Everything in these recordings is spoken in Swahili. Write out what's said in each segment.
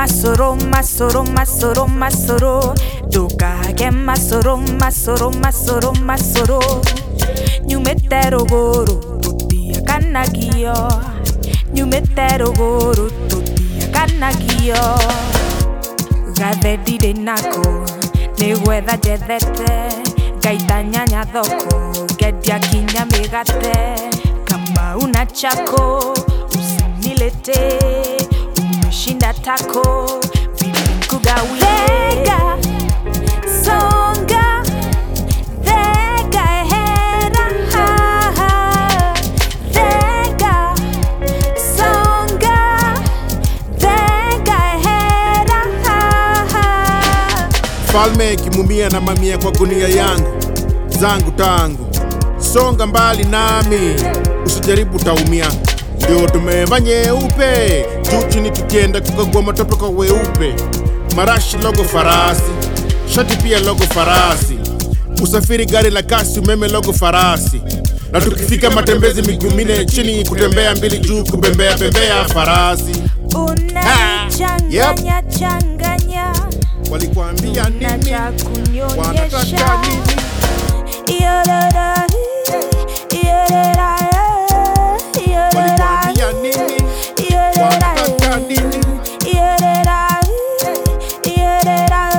masoro masoro masoro masoro ndukage masoro masoro masoro masoro nyumĩte rũgũrũ tũtiakanagio nyumĩte rũgũrũ tũtiakanagio gathe ndirĩ nako nĩ gwetha njethete ngaita nyanya thoko ngendia kinya mĩgate kamau na chako usinilete umeshinda tako vilinkugawiega songa thega ehera haha thega songa thega ehera haha Falme ikimumia na mamia kwa gunia yangu zangu tangu, songa mbali nami, usijaribu taumia. Ndio tumeva nyeupe juu chini, tukienda kukagua matope kwa weupe, marashi logo farasi, shati pia logo farasi, usafiri gari la kasi, umeme logo farasi, na tukifika matembezi miguu minne chini, kutembea mbili juu, kubembea bembea farasi. unanichanganya changanya Walikuambia na nini? cha Wanataka kunyonyesha nini? Yorora, yorora, yorora, Walikuambia nini? yorora, Wanataka nini? yorora, yorora.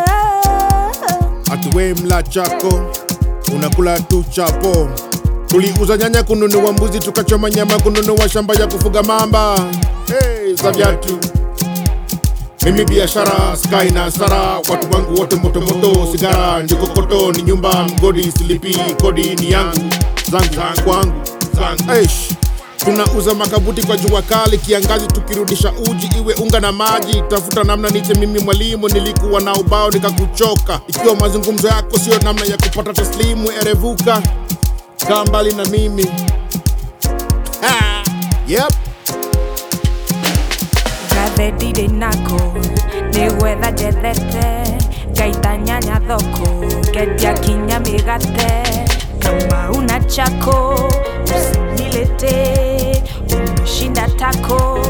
Atuwe mla chako unakula tu chapo. Tuliuza nyanya kununua mbuzi, tukachoma nyama kununua shamba ya kufuga mamba. Hey, za viatu mimi biashara sky na sara, watu wangu wote moto moto, sigara ndiko koto, ni nyumba mgodi, silipi kodi ni yangu zangu zangu kwangu zangu. Eish, tunauza makabuti kwa jua kali, kiangazi tukirudisha uji iwe unga na maji. Tafuta namna niche mimi mwalimu, nilikuwa na ubao nikakuchoka. Ikiwa mazungumzo yako sio namna ya kupata taslimu, erevuka, kaa mbali na mimi. Ha, yep. gathe ndirĩ nako nĩ gwetha njethete ngaita nyanya thoko ngendia kinya mĩgate kamau na chako usinilete umeshinda tako